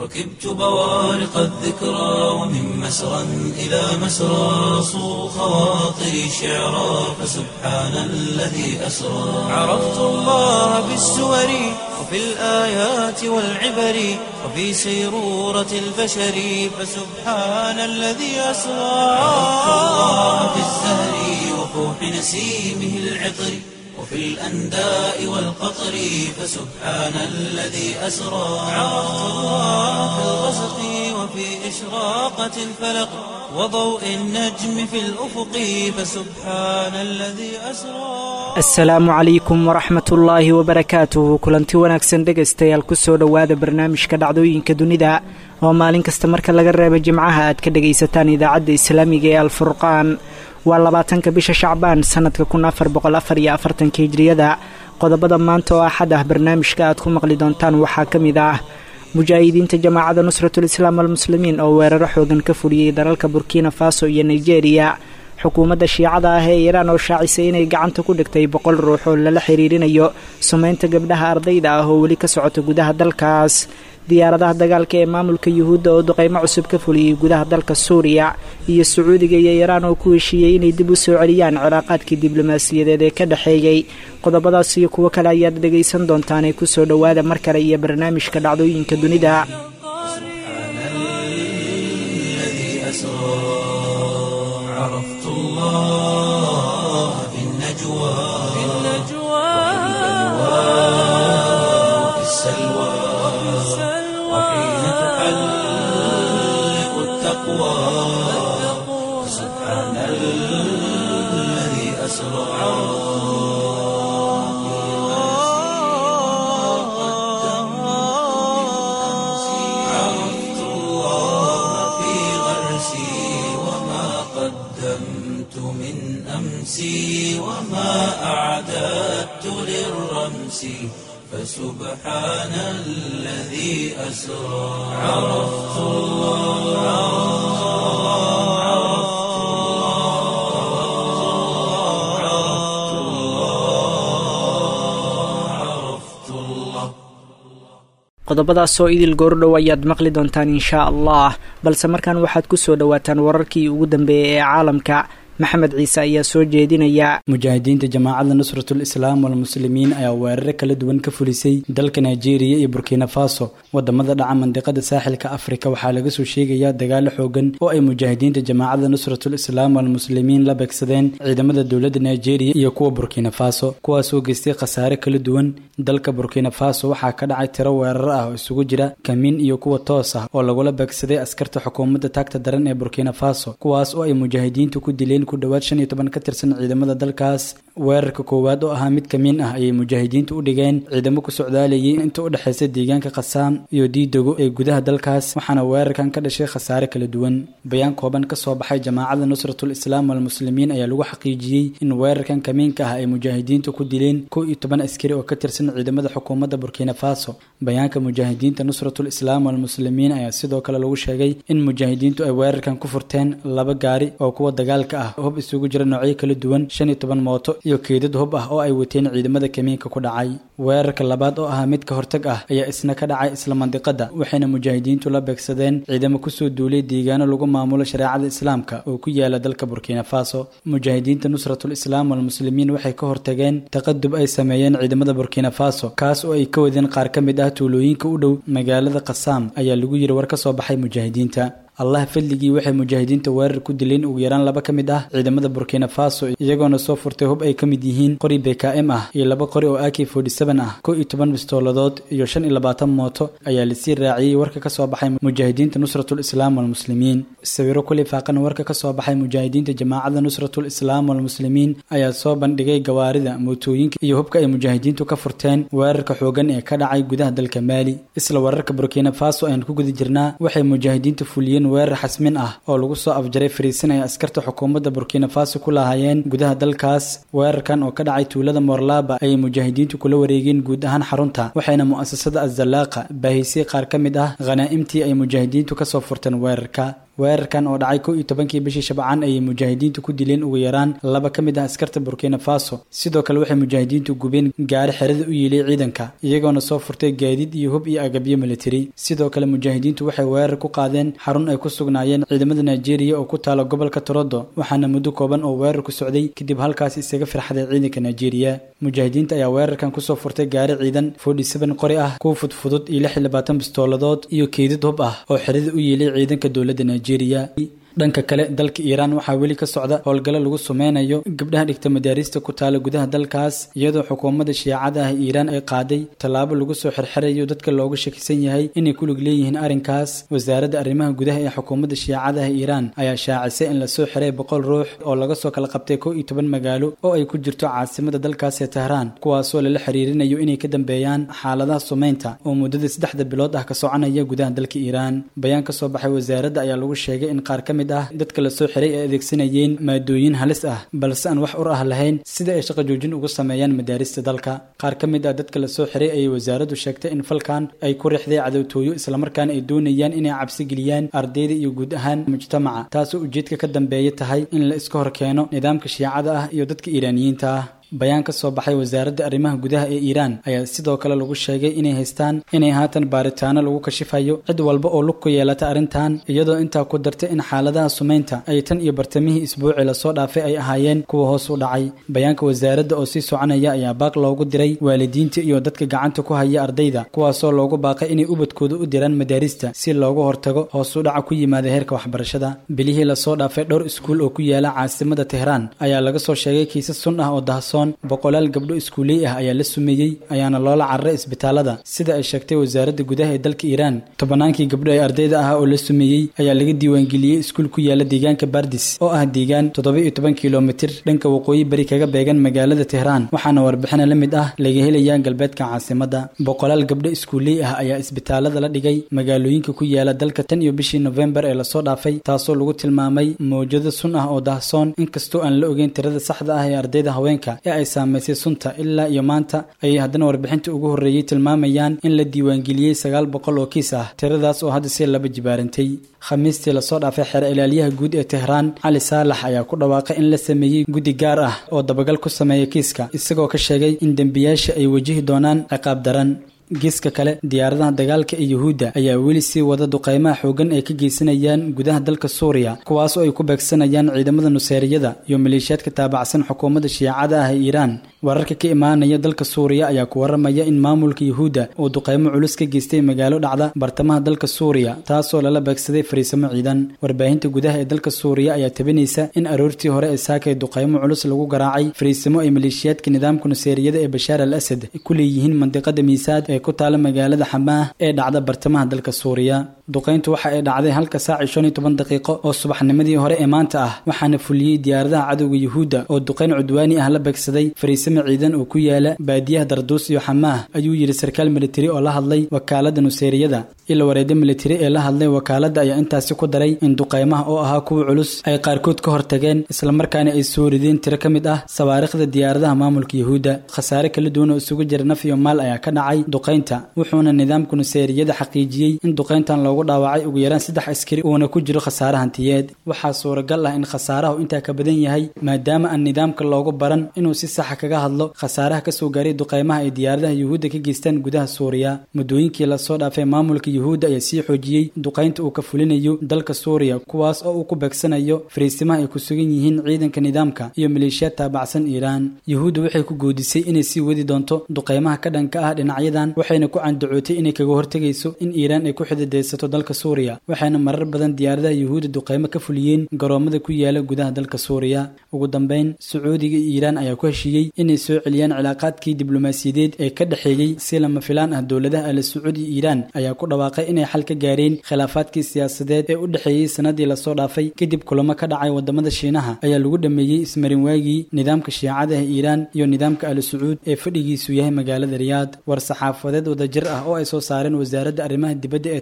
ركبت بوارق الذكرى ومن مسرى إلى مسرى صو خواطري شعرا فسبحان الذي أسرى عرفت الله بالسور وفي الآيات والعبر وفي سيرورة البشر فسبحان الذي أسرى عرفت الله بالزهر وفوح نسيمه العطر وفي الأنداء والقطر فسبحان الذي أسرى عرفت الله في الغسق وفي إشراقة الفلق وضوء النجم في الأفق فسبحان الذي أسرى asalaamu calaykum waraxmat ullaahi wabarakaatuhu kulanti wanaagsan dhegaystayaal kusoo dhowaada barnaamijka dhacdooyinka dunida oo maalin kasta marka laga reebo jimcaha aad ka dhagaysataan idaacadda islaamiga ee alfurqaan waa labaatanka bisha shacbaan sanadka kun afar boqol afar iyo afartanka hijriyada qodobada maanta oo axad ah barnaamijka aad ku maqli doontaan waxaa ka mid ah mujaahidiinta jamaacadda nusratul islaam almuslimiin oo weeraro xoogan ka fuliyey dalalka burkina faso iyo nigeria xukuumadda shiicada ah ee iiraan oo shaacisay inay gacanta ku dhigtay boqol ruux oo lala xiriirinayo sumaynta gabdhaha ardayda ah oo weli ka socota gudaha dalkaas diyaaradaha dagaalka ee maamulka yuhuudda oo duqeymo cusub ka fuliyey gudaha dalka suuriya iyo sacuudiga iyo iiraan oo ku heshiiyey inay dib u soo celiyaan cilaaqaadkii diblomaasiyadeed ee ka dhexeeyey qodobadaas iyo kuwo kale ayaad dhegaysan doontaanee kusoo dhowaada mar kale iyo barnaamijka dhacdooyinka dunida الذي أسرى عرفت الله في النجوى في وفي السلوى وحين تحلق التقوى سبحان الذي أسرى عرفت الله في غرسي وما قدمت من أمسي وما أعددت للرمس فسبحان الذي أسرى عرفت الله عرفت الله عرفت الله عرفت الله qodobadaasoo idil goordhow ayaad maqli doontaan inshaa allah balse markan waxaad ku soo dhowaataan wararkii ugu dambeeyey ee caalamka maxamed ciise ayaa soo jeedinaya mujaahidiinta jamaacadda nusratul islaam walmuslimiin ayaa weeraro kala duwan ka fulisay dalka nigeria iyo burkina faso wadamada dhaca mandiqada saaxilka afrika waxaa laga soo sheegayaa dagaalo xoogan oo ay mujaahidiinta jamaacadda nusratul islaam walmuslimiin la beegsadeen ciidamada dowladda nigeria iyo kuwa burkina faso kuwaasoo geystay khasaare kala duwan dalka burkina faso waxaa ka dhacay tiro weeraro ah oo isugu jira kamiin iyo kuwa toos ah oo lagula beegsaday askarta xukuumadda taagta daran ee burkina faso kuwaas oo ay mujaahidiintu ku dileen ku dhowaad shan iyo toban ka tirsan ciidamada dalkaas weerarka koowaad oo ahaa mid kamiin ah ayay mujaahidiintu u dhigeen ciidamo ku socdaalayay inta u dhexaysa deegaanka khasaam iyo diidago ee gudaha dalkaas waxaana weerarkan ka dhashay khasaare kala duwan bayaan kooban ka soo baxay jamaacadda nusratul islaam walmuslimiin ayaa lagu xaqiijiyey in weerarkan kamiinka ah ay mujaahidiintu ku dileen kow iyo toban askari oo ka tirsan ciidamada xukuumadda burkina faso bayaanka mujaahidiinta nusratul islaam walmuslimiin ayaa sidoo kale lagu sheegay in mujaahidiintu ay weerarkan ku furteen laba gaari oo kuwa dagaalka ah hub isugu jira noocyo kala duwan shan iyo toban mooto iyo keedad hub ah oo ay wateen ciidamada kamiinka ku dhacay weerarka labaad oo ahaa mid ka hortag ah ayaa isna ka dhacay isla mandiqada waxayna mujaahidiintu la beegsadeen ciidamo kusoo duulay deegaano lagu maamulo shareecada islaamka oo ku yaala dalka burkina faso mujaahidiinta nusratul islaam walmuslimiin waxay ka hortageen taqadub ay sameeyeen ciidamada burkina faso kaas oo ay ka wadeen qaar ka mid ah tuulooyinka u dhow magaalada khasaam ayaa lagu yiri war ka soo baxay mujaahidiinta allah fadligii waxay mujaahidiinta weerar ku dileen ugu yaraan laba ka mid ah ciidamada burkina faso iyagoona soo furtay hub ay ka mid yihiin qori bkm ah iyo laba qori oo ak ah kow iyo toban bistooladood iyo shan iyo labaatan mooto ayaa lasii raaciyey warka ka soo baxay mujaahidiinta nusratul islaam walmuslimiin sawiro ku lifaaqan warka ka soo baxay mujaahidiinta jamaacadda nusratul islaam walmuslimiin ayaa soo bandhigay gawaarida mootooyinka iyo hubka ay mujaahidiintu ka furteen weerarka xoogan ee ka dhacay gudaha dalka maali isla weerarka burkina faso ayaan ku guda jirnaa waxay mujaahidiintu fuliyeen weerar xasmin ah oo lagu soo afjaray fariisin ay askarta xukuumadda burkina faso ku lahaayeen gudaha dalkaas weerarkan oo ka dhacay tuulada morlaba ayay mujaahidiintu kula wareegeen guud ahaan xarunta waxayna mu'asasada azalaaqa baahisay qaar ka mid ah khanaa'imtii ay mujaahidiintu kasoo furteen weerarka weerarkan oo dhacay kow iyo tobankii bishii shabcaan ayay mujaahidiintu ku dileen ugu yaraan laba ka mid ah askarta burkina faso sidoo kale waxay mujaahidiintu gubeen gaari xerada u yiilay ciidanka iyagoona soo furtay gaadiid iyo hub iyo agabyo militari sidoo kale mujaahidiintu waxay weerar ku qaadeen xarun ay ku sugnaayeen ciidamada nigeria oo ku taala gobolka torodo waxaana muddo kooban oo weerar ku socday kadib halkaas isaga firxaday ciidanka nigeria mujaahidiinta ayaa weerarkan kusoo furtay gaari ciidan forty seven qori ah kuwa fudfudud iyo lix iyo labaatan bistooladood iyo keydad hub ah oo xerada u yiilay ciidanka dowladda nigeria dhanka kale dalka iiraan waxaa weli ka socda howlgallo lagu sameynayo gabdhaha dhigta madaarista ku taala gudaha dalkaas iyadoo xukuumadda shiicada ah iiraan ay qaaday tallaabo lagu soo xirxirayo dadka looga shakisan yahay inay ku lug leeyihiin arrinkaas wasaaradda arrimaha gudaha ee xukuumadda shiicada ah iiraan ayaa shaacisay in lasoo xiray boqol ruux oo laga soo kala qabtay kow iyo toban magaalo oo ay ku jirto caasimada dalkaas ee tahraan kuwaasoo lala xiriirinayo inay ka dambeeyaan xaaladaha sumeynta oo muddada saddexda bilood ah ka soconaya gudaha dalka iiraan bayaan ka soo baxay wasaaradda ayaa lagu sheegay in qaar ka ah dadka lasoo xiray ay adeegsanayeen maadooyin halis ah balse aan wax ur ah lahayn sida ay shaqo joojin ugu sameeyaan madaarista dalka qaar ka mid ah dadka lasoo xiray ayay wasaaraddu sheegtay in falkan ay ku riixday cadowtooyo islamarkaana ay doonayaan inay cabsi geliyaan ardayda iyo guud ahaan mujtamaca taasoo ujeedka ka dambeeya tahay in la iska hor keeno nidaamka shiicada ah iyo dadka iiraaniyiinta ah bayaan ka soo baxay wasaaradda arrimaha gudaha ee iiraan ayaa sidoo kale lagu sheegay inay haystaan inay haatan baaritaano lagu kashifayo cid walba oo lug ku yeelata arrintan iyadoo intaa ku dartay in xaaladaha sumeynta ay tan iyo bartamihii isbuuci lasoo dhaafay ay ahaayeen kuwa hoos u dhacay bayaanka wasaaradda oo sii soconaya ayaa baaq loogu diray waalidiinta iyo dadka gacanta ku haya ardayda kuwaasoo loogu baaqay inay ubadkooda u diraan madaarista si loogu hortago hoos u dhaca ku yimaada heerka waxbarashada bilihii lasoo dhaafay dhowr iskuul oo ku yaala caasimada tehraan ayaa laga soo sheegay kiisas sun ah oo dahsoon boqolaal gabdho iskuuley ah ayaa la sumeeyey ayaana loola cararay isbitaalada sida ay sheegtay wasaaradda gudaha ee dalka iiraan tobannaankii gabdho ee ardayda ah oo la sumeeyey ayaa laga diiwaangeliyey iskuul ku yaala deegaanka bardis oo ah deegaan toddoba iyo toban kilomitir dhanka waqooyi bari kaga beegan magaalada tehraan waxaana warbixina la mid ah laga helayaa galbeedka caasimadda boqolaal gabdho iskuuley ah ayaa isbitaalada la dhigay magaalooyinka ku yaala dalka tan iyo bishii nofembar ee lasoo dhaafay taasoo lagu tilmaamay mawjado sun ah oo dahsoon inkastoo aan la ogeyn tirada saxda ah ee ardayda haweenka ee ay saamaysay sunta ilaa iyo maanta ayay haddana warbixinta ugu horreeyey tilmaamayaan in la diiwaangeliyey sagaal boqol oo kiis ah tiradaas oo hadda si laba jibaarantay khamiistii lasoo dhaafay xeer ilaaliyaha guud ee tehraan cali saalax ayaa ku dhawaaqay in la sameeyey guddi gaar ah oo dabagal ku sameeya kiiska isagoo ka sheegay in dembiyaasha ay wajihi doonaan ciqaab daran geeska kale diyaaradaha dagaalka ee yuhuudda ayaa weli sii wada duqaymaha xoogan ay ka geysanayaan gudaha dalka suuriya kuwaas oo ay ku beegsanayaan ciidamada nuseeriyada iyo maleeshiyaadka taabacsan xukuumadda shiicada ah ee iiraan wararka ka imaanaya dalka suuriya ayaa ku waramaya in maamulka yuhuudda uu duqaymo culus ka geystay magaalo dhacda bartamaha dalka suuriya taasoo lala beegsaday fariisamo ciidan warbaahinta gudaha ee dalka suuriya ayaa tabinaysa in aroortii hore ee saakay duqaymo culus lagu garaacay fariisamo ay maleeshiyaadka nidaamka nuseeriyada ee bashaar al asad ku leeyihiin mandiqada miisaad ee ku taala magaalada xamaah ee dhacda bartamaha dalka suuriya duqayntu waxa ay dhacday halka saaci shan iyo toban daqiiqo oo subaxnimadii hore ee maanta ah waxaana fuliyey diyaaradaha cadowga yuhuudda oo duqayn cudwaani ah la beegsaday fariisamo ciidan oo ku yaala baadiyaha darduus iyo xamaah ayuu yidhi sarkaal militari oo la hadlay wakaalada nuseeriyada ila wareedyo militari ee la hadlay wakaaladda ayaa intaasi ku daray in duqaymaha oo ahaa kuwa culus ay qaarkood ka hortageen islamarkaana ay soo rideen tiro ka mid ah sawaariikhda diyaaradaha maamulka yuhuudda khasaare kala duwan oo isugu jira naf iyo maal ayaa ka dhacay duqaynta wuxuuna nidaamka nuseeriyada xaqiijiyey in duqayntan loogu dhaawacay ugu yaraan saddex askari uuna ku jiro khasaare hantiyeed waxaa suuragal ah in khasaarahu intaa ka badan yahay maadaama aan nidaamka loogu baran inuu si saxa kaga hadlo khasaaraha kasoo gaaray duqaymaha ay diyaaradaha yuhuudda ka geystaan gudaha suuriya muddooyinkii lasoo dhaafay maamulka yuhuudda ayaa sii xoojiyey duqaynta uu ka fulinayo dalka suuriya kuwaas oo uu ku beegsanayo fariisimaha ay ku sugan yihiin ciidanka nidaamka iyo maleeshiyaad taabacsan iiraan yuhuudda waxay ku goodisay inay sii wadi doonto duqaymaha ka dhanka ah dhinacyadan waxayna ku candacootay inay kaga hortegayso in iiraan ay ku xididaysato dalka suuriya waxayna marar badan diyaaradaha yuhuudda duqaymo ka fuliyeen garoomada ku yaala gudaha dalka suuriya ugu dambeyn sacuudiga iyo iiraan ayaa ku heshiiyey inay soo celiyaan cilaaqaadkii diblomaasiyadeed ee ka dhexeeyey si lama filaan ah dowladaha ala sacuud iyo iiraan ayaa ku dhawaaqay inay xal ka gaareen khilaafaadkii siyaasadeed ee u dhexeeyey sanadii lasoo dhaafay kadib kulamo ka dhacay wadamada shiinaha ayaa lagu dhameeyey ismarin waagii nidaamka shiicada ah iiraan iyo nidaamka ala sacuud ee fadhigiisu yahay magaalada riyaad war saxaafadeed wadajir ah oo ay soo saareen wasaaradda arrimaha dibadda ee tehraan iyo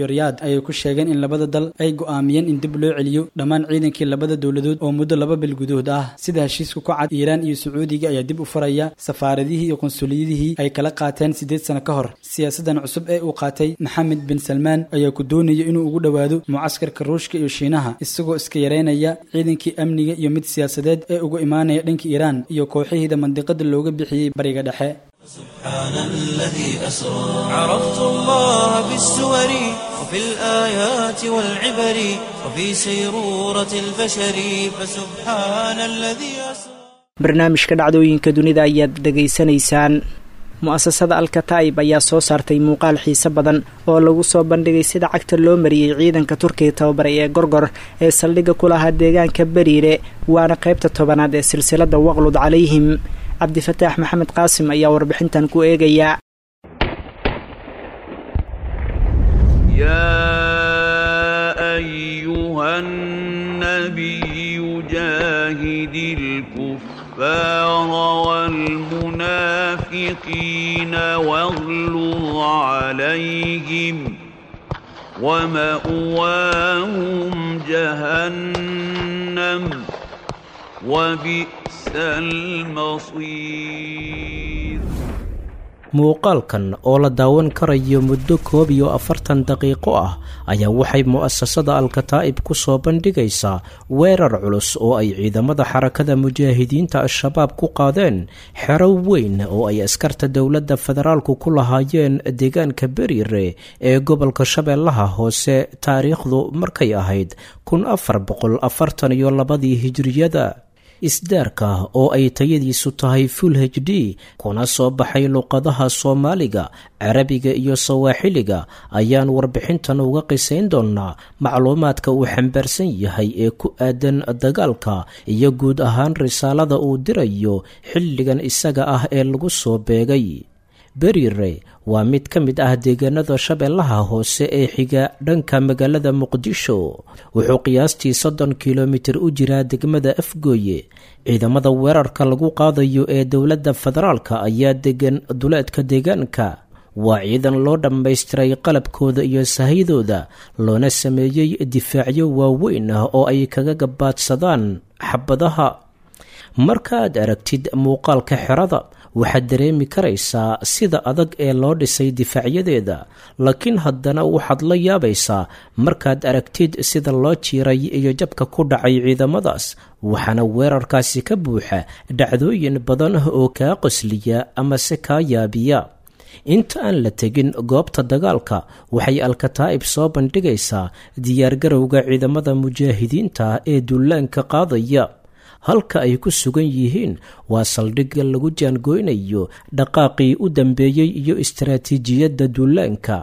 iyo riyaad ayay ku sheegeen in labada dal ay go'aamiyeen in dib loo celiyo dhammaan ciidankii labada dowladood oo muddo laba bil gudahood ah sida heshiiska ku cad iiraan iyo sacuudiga ayaa dib u furaya safaaradihii iyo qunsuliyadihii ay kala qaateen siddeed sano ka hor siyaasadan cusub ee uu qaatay maxamed bin salmaan ayaa ku doonaya inuu ugu dhowaado mucaskarka ruushka iyo shiinaha isagoo iska yareynaya ciidankii amniga iyo mid siyaasadeed ee uga imaanaya dhanka iiraan iyo kooxihiida mandiqada looga bixiyey bariga dhexe سبحان الذي أسرى عرفت الله بالسور وفي الآيات والعبر وفي سيرورة البشر فسبحان الذي أسرى barnaamijka dhacdooyinka dunida ayaad dhegaysanaysaan mu-asasada alkataa'ib ayaa soo saartay muuqaal xiise badan oo lagu soo bandhigay sida cagta loo mariyey ciidanka turkiga tababaray ee gorgor ee saldhigga ku lahaa deegaanka beriire waana qaybta tobanaad ee silsilada waqlud calayhim cabdifataax maxamed qaasim ayaa warbixintan ku eegaya يا أيها النبي جاهد الكفار والمنافقين واغلظ عليهم ومأواهم جهنم وبئس المصير muuqaalkan oo la daawan karayo muddo koob iyo afartan daqiiqo ah ayaa waxay mu'asasada alkataa'ib ku soo bandhigaysaa weerar culus oo ay ciidamada xarakada mujaahidiinta al-shabaab ku qaadeen xero weyn oo ay askarta dowladda federaalku ku lahaayeen deegaanka beriire ee gobolka shabeellaha hoose taariikhdu markay ahayd kun afar boqol afartan iyo labadii hijiriyada isdaarka oo ay tayadiisu tahay full h d kuna soo baxay luqadaha soomaaliga carabiga iyo sawaaxiliga ayaan warbixintan uga qisayn doonnaa macluumaadka uu xambaarsan yahay ee ku aadan dagaalka iyo guud ahaan risaalada uu dirayo xilligan isaga ah ee lagu soo beegay berire waa mid ka mid ah deegaanada shabeellaha hoose ee xiga dhanka magaalada muqdisho wuxuu qiyaastii soddon kilomitir u jiraa degmada afgooye ciidamada weerarka lagu qaadayo ee dowladda federaalka ayaa degan duleedka deegaanka waa ciidan loo dhammaystiray qalabkooda iyo sahydooda loona sameeyey difaacyo waaweyn ah oo ay kaga gabaadsadaan xabadaha markaaad aragtid muuqaalka xerada waxaad dareemi karaysaa sida adag ee loo dhisay difaacyadeeda laakiin haddana waxaad la yaabaysaa markaad aragtid sida loo jiiray iyo jabka ku dhacay ciidamadaas waxaana weerarkaasi ka buuxa dhacdooyin badan oo kaa qosliya ama se kaa yaabiya inta aan la tegin goobta dagaalka waxay alkataa'ib soo bandhigaysaa diyaargarowga ciidamada mujaahidiinta ee duulaanka qaadaya halka ay ku sugan yihiin waa saldhigga lagu jaangoynayo dhaqaaqii u dambeeyey iyo istaraatiijiyadda duulaanka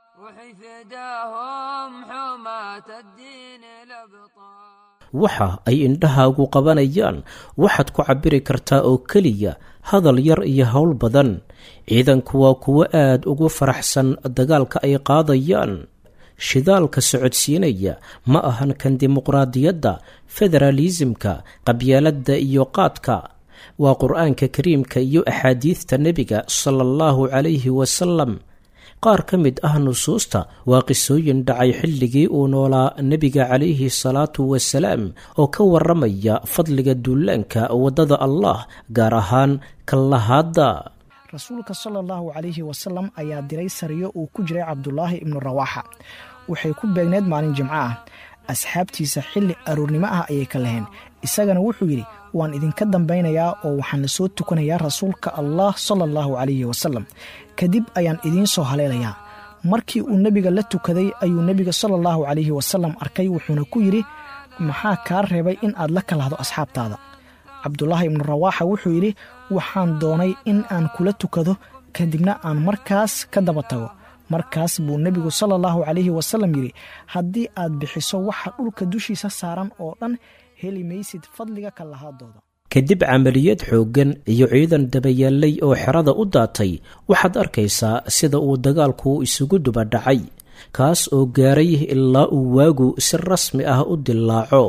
waxa ay indhahaagu qabanayaan waxaad ku cabbiri kartaa oo keliya hadal yar iyo howl badan ciidanku waa kuwo aad ugu faraxsan dagaalka ay qaadayaan shidaalka socodsiinaya ma ahan kan dimuqraadiyadda federaalisimka qabyaaladda iyo qaadka waa qur-aanka kariimka iyo axaadiidta nebiga sala allahu calayhi wasalam qaar ka mid ah nusuusta waa qisooyin dhacay xilligii uu noolaa nebiga calayhi salaatu wasalaam oo ka waramaya fadliga duulaanka waddada allah gaar ahaan kallahaadda rasuulka sala allahu calayhi wasalam ayaa diray sariyo uu ku jiray cabdulaahi ibnu rawaaxa waxay ku beegneed maalin jimco ah asxaabtiisa xilli aroornimo ah ayay ka laheen isagana wuxuu yidhi waan idinka dambaynayaa oo waxaan la soo tukanayaa rasuulka allah sala allahu calayhi wasalam kadib ayaan idiin soo haleelayaa markii uu nebiga la tukaday ayuu nebiga sala allahu calayhi wasalam arkay wuxuuna ku yidhi maxaa kaa reebay in aad la kalahdo asxaabtaada cabdulaahi ibnu rawaaxa wuxuu yidhi waxaan doonay in aan kula tukado kadibna aan markaas ka daba tago markaas buu nebigu sala allahu calayhi wasalam yidhi haddii aad bixiso waxa dhulka dushiisa saaran oo dhan heli maysid fadliga kallahaadooda kadib camaliyad xooggan iyo ciidan dabayaallay oo xerada u daatay waxaad arkaysaa sida uu dagaalku isugu duba dhacay kaas oo gaaray ilaa uu waagu si rasmi ah u dilaaco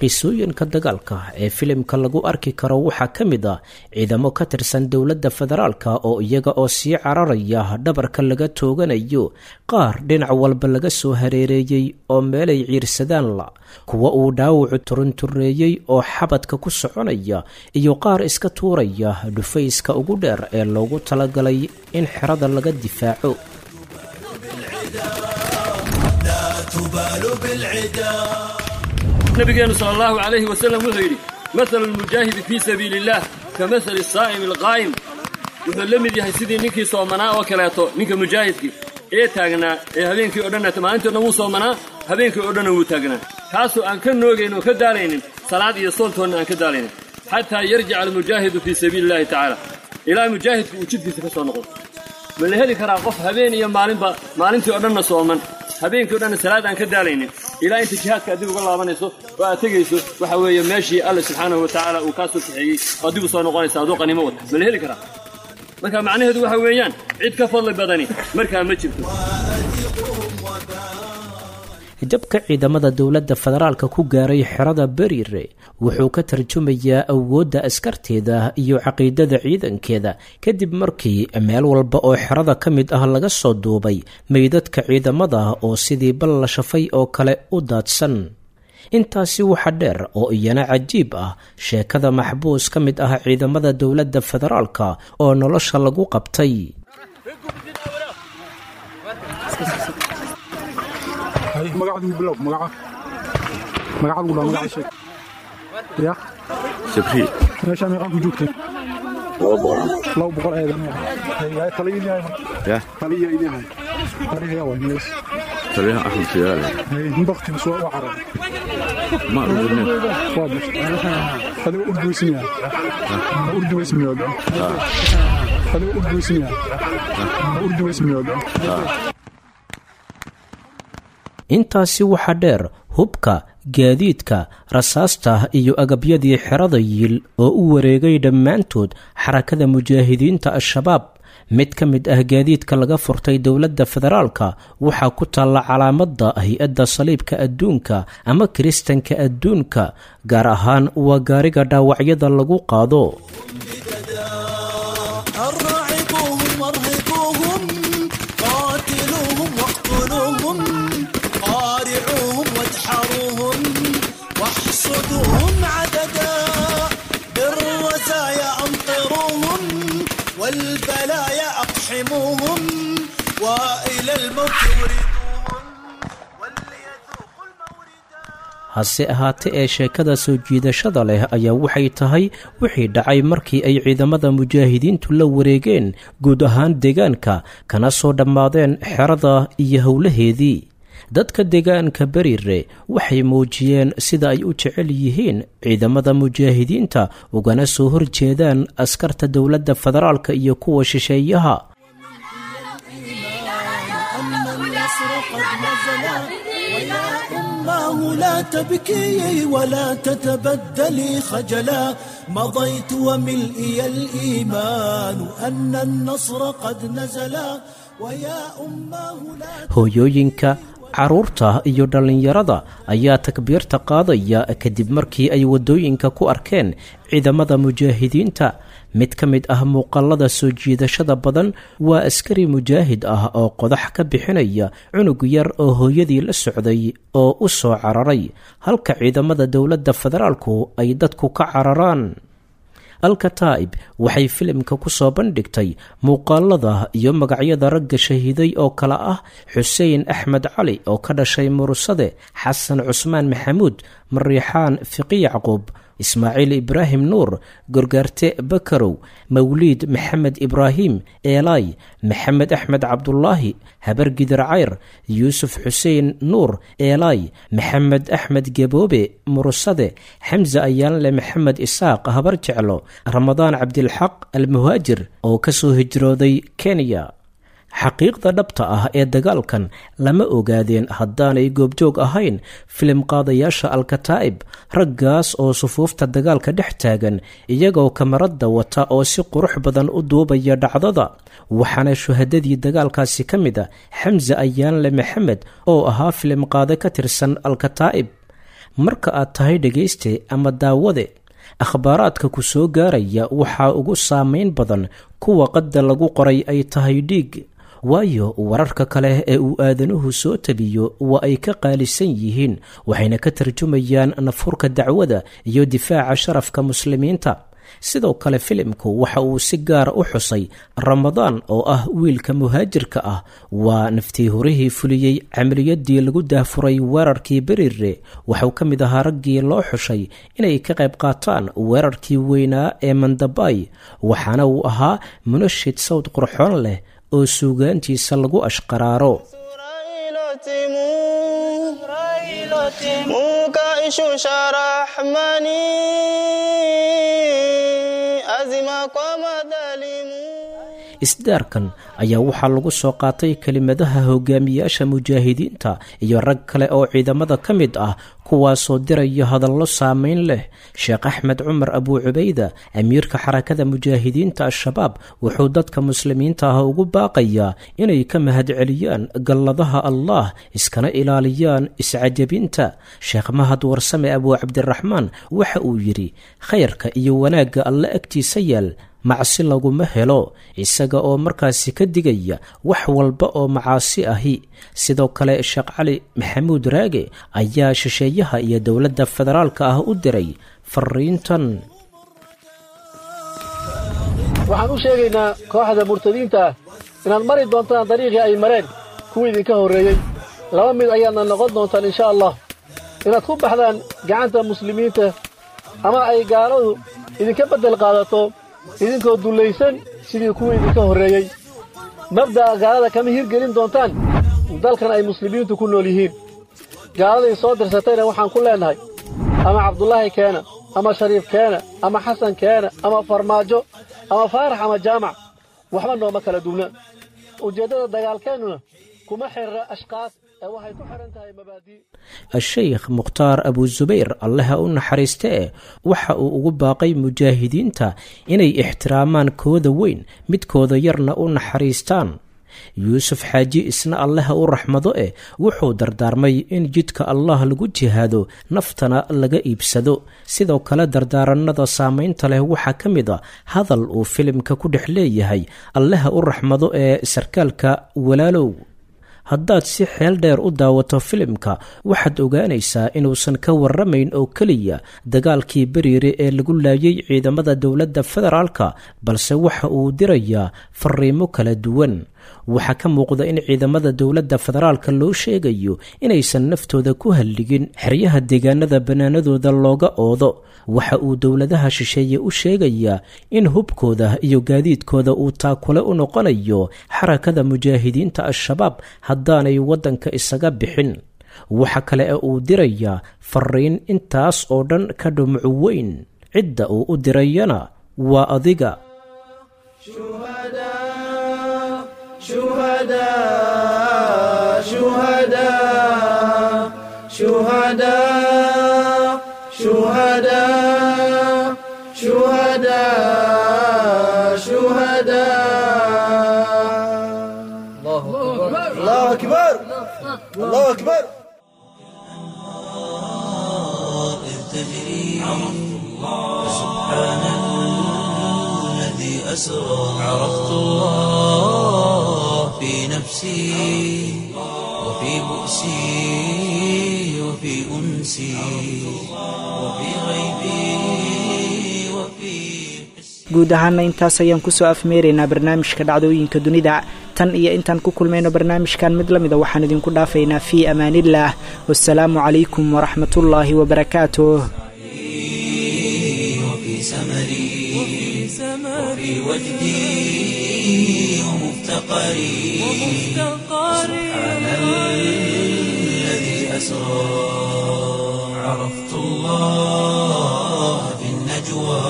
qisooyinka dagaalka ee filimka lagu arki karo waxaa ka mid ah ciidamo ka tirsan dowladda federaalka oo iyaga oo sii cararaya dhabarka laga tooganayo qaar dhinac walba laga soo hareereeyey oo meelay ciirsadaan la kuwa uu dhaawacu turuntureeyey oo xabadka ku soconaya iyo qaar iska tuuraya dhufayska ugu dheer ee loogu talagalay in xerada laga difaaco nabigeenu sal allahu calayhi wasalam wuxuu yidhi mathalu lmujaahidi fii sabiili illaah ka mathali saa'imi alqaa'im wuxuu la mid yahay sidii ninkii soomanaa oo kaleeto ninka mujaahidkii ee taagnaa ee habeenkii o dhanna maalintii o dhan wuu soomanaa habeenkii o dhanna wuu taagnaa kaasoo aan ka noogayn oo ka daalaynin salaad iyo sooltoonna aan ka daalaynin xataa yarjica almujaahidu fii sabiili illahi tacaala ilaa mujaahidku uu jidkiisa ka soo noqdo ma la heli karaa qof habeen iyo maalinba maalintii o dhanna sooman habeenkii o dhanna salaad aan ka daalaynin ilaa inta jihaadka adib uga laabanayso oo aad tegayso waxa weeye meeshii alle subxaanahu wa tacaala uu kaa soo kaxeeyey oo dib u soo noqonaysa aduu qaniimo wata ma la heli karaa marka macnaheedu waxa weeyaan cid ka fadli badani markaa ma jirto jabka ciidamada dowladda federaalka ku gaaray xerada beriire wuxuu ka tarjumayaa awoodda askarteeda iyo caqiidada ciidankeeda kadib markii meel walba oo xerada ka mid ah laga soo duubay meydadka ciidamada oo sidii bal la shafay oo kale u daadsan intaasi waxa dheer oo iyana cajiib ah sheekada maxbuus ka mid ah ciidamada dowladda federaalka oo nolosha lagu qabtay magacadu bilow magaca magacaad ugu dhaa magaca sheeg ya sabriil meeshaa meeqaa ku joogteen laba boqol laba boqol eedan taliya idin hay ya taliya idin hay taliya waa mees taliyaha axmed siyaale baktiga soo waa carar ma arugine waa bashay adiga urduweysmiya urduweysmiya adiga urduweysmiya urduweysmiya intaasi waxaa dheer hubka gaadiidka rasaasta iyo agabyadii xerada yiil oo u wareegay dhammaantood xarakada mujaahidiinta al-shabaab mid ka mid ah gaadiidka laga furtay dowladda federaalka waxaa ku taalla calaamadda hay-adda saliibka adduunka ama kiristanka adduunka gaar ahaan waa gaariga dhaawacyada lagu qaado أرعبوهم وارهبوهم قاتلوهم واقتلوهم قارعوهم وادحروهم واحصدوهم عددا بالرزايا أمطروهم والبلايا أقحموهم وإلى الموت وردوهم وليذوقوا الموردا hase ahaate ee sheekada soo jiidashada leh ayaa waxay tahay wixii dhacay markii ay ciidamada mujaahidiintu la wareegeen guud ahaan deegaanka kana soo dhammaadeen xerada iyo howlaheedii dadka deegaanka beriire waxay muujiyeen sida ay u jecel yihiin ciidamada mujaahidiinta ugana soo horjeedaan askarta dowladda federaalka iyo kuwa shisheeyaha أن النصر قد نزل ويا أماه لا تبكي ولا تتبدلي خجلا مضيت وملئي الإيمان أن النصر قد نزل ويا أماه لا hooyooyinka carruurta iyo dhallinyarada ayaa takbiirta qaadaya kadib markii ay waddooyinka ku arkeen ciidamada mujaahidiinta mid ka mid ah muuqaalada soo jiidashada badan waa askari mujaahid ah oo qodax ka bixinaya cunug yar oo hooyadii la socday oo u soo cararay halka ciidamada dowladda federaalku ay dadku ka cararaan alkataa'ib waxay filimka ku soo bandhigtay muuqaalada iyo magacyada ragga shahiiday oo kale ah xuseen axmed cali oo ka dhashay murusade xasan cusmaan maxamuud mariixaan fiqi yacquub ismaaciil ibraahim nuur gorgaarte bakarow mawliid maxamed ibraahim eelay maxamed axmed cabdulaahi habargidir cayr yuusuf xuseen nuur eelay maxamed axmed geboobe murusade xamse ayaanle maxamed isaaq habar jeclo ramadaan cabdilxaq almuhaajir oo ka soo hijrooday kenya xaqiiqda dhabta ah ee dagaalkan lama ogaadeen haddaanay goobjoog ahayn filim qaadayaasha alkataa'ib raggaas oo sufuufta dagaalka dhex taagan iyagoo kamaradda wata oo si qurux badan u duubaya dhacdada waxaana shuhadadii dagaalkaasi ka mid a xamse ayaanle maxamed oo ahaa filim qaade ka tirsan alkataa'ib marka aad tahay dhegayste ama daawade akhbaaraadka ku soo gaaraya waxaa ugu saameyn badan kuwa qadda lagu qoray ay tahay dhiig waayo wararka kale ee uu aadanuhu soo tabiyo waa ay ka qaalisan yihiin waxayna ka tarjumayaan nafurka dacwada iyo difaaca sharafka muslimiinta sidoo kale filimku waxa uu si gaara u xusay ramadaan oo ah wiilka muhaajirka ah waa naftii horihii fuliyey camaliyadii lagu daafuray weerarkii berire waxuu ka mid ahaa raggii loo xushay inay ka qayb qaataan weerarkii weynaa ee mandabay waxaana uu ahaa munashid sawd qurxoon leh oo suugaantiisa lagu ashqaraaro isdaarkan ayaa waxaa lagu soo qaatay kelimadaha hogaamiyaasha mujaahidiinta iyo rag kale oo ciidamada ka mid ah kuwaasoo diraya hadallo saameyn leh sheekh axmed cumar abuu cubayda amiirka xarakada mujaahidiinta al-shabaab wuxuu dadka muslimiinta ah ugu baaqayaa inay ka mahadceliyaan galladaha allah iskana ilaaliyaan iscajabinta sheekh mahad warsame abuu cabdiraxmaan waxa uu yidhi khayrka iyo wanaagga alle agtiisa yaal macsi laguma helo isaga oo markaasi ka digaya wax walba oo macaasi ahi sidoo kale sheekh cali maxamuud raage ayaa shisheeyaha iyo dowladda federaalka ah u diray fariintan waxaan u sheegaynaa kooxda murtadiinta ah inaad mari doontaan dariiqii ay mareen kuwii idinka horreeyey laba mid ayaadna noqon doontaan insha allah inaad ku baxdaan gacanta muslimiinta ama ay gaaladu idinka beddel qaadato idinkoo dullaysan sidii kuwii idinka horreeyey mabda'a gaalada kama hirgelin doontaan dalkan ay muslimiintu ku nool yihiin gaaladay soo dirsatayna waxaan ku leennahay ama cabdulaahi keena ama shariif keena ama xasan keena ama farmaajo ama faarax ama jaamac waxba nooma kala duwna ujeeddada dagaalkeennuna kuma xirra ashkaas ee waxay ku xidhan tahay mabaadii a-sheykh mukhtaar abuusubayr allaha u naxariistee waxa uu ugu baaqay mujaahidiinta inay ixtiraamaan kooda weyn midkooda yarna u naxariistaan yuusuf xaaji isna allaha u raxmado eh wuxuu dardaarmay in jidka allah lagu jihaado naftana laga iibsado sidoo kale dardaarannada saamaynta leh waxaa ka mid a hadal uu filimka ku dhex leeyahay allaha u raxmado ee sarkaalka walaalow haddaad si xeel dheer u daawato filimka waxaad ogaanaysaa inuusan ka warramayn oo keliya dagaalkii beriire ee lagu laayay ciidamada dowladda federaalka balse waxa uu dirayaa fariimo kala duwan waxaa ka muuqda in ciidamada dowladda federaalka loo sheegayo inaysan naftooda ku halligin xeryaha deegaanada bannaanadooda looga oodo waxa uu dowladaha shisheeye u sheegayaa in hubkooda iyo gaadiidkooda uu taakule u noqonayo xarakada mujaahidiinta al-shabaab haddaanay waddanka isaga bixin waxa kale ee uu dirayaa fariin intaas oo dhan ka dhumucu weyn cidda uu u dirayana waa adiga شهداء شهداء شهداء شهداء شهداء الله أكبر الله أكبر تجري سبحان الذي أسرى عرفت الله في نفسي وفي بؤسي وفي أنسي وفي غيبي وفي guud ahaana intaas ayaan kusoo afmeeraynaa barnaamijka dhacdooyinka dunida tan iyo intaan ku kulmayno barnaamijkan mid la mida waxaan idinku dhaafaynaa fii amaaniillaah wasalaamu calaykum waraxmatullaahi wabarakaatuh وفي سمري وفي وجدي ومفتقري سبحان الذي أسرى عرفت الله في النجوى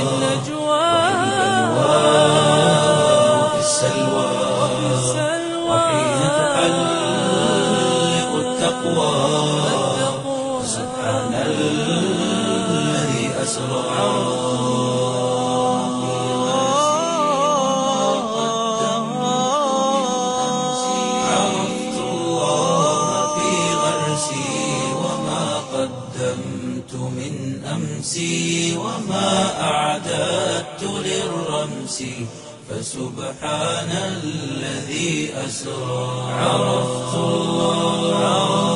وفي السلوى وحين تحلق التقوى سبحان الذي أسرى عرفت الله في غرسي وما قدمت نفسي فسبحان الذي أسرى عرفت الله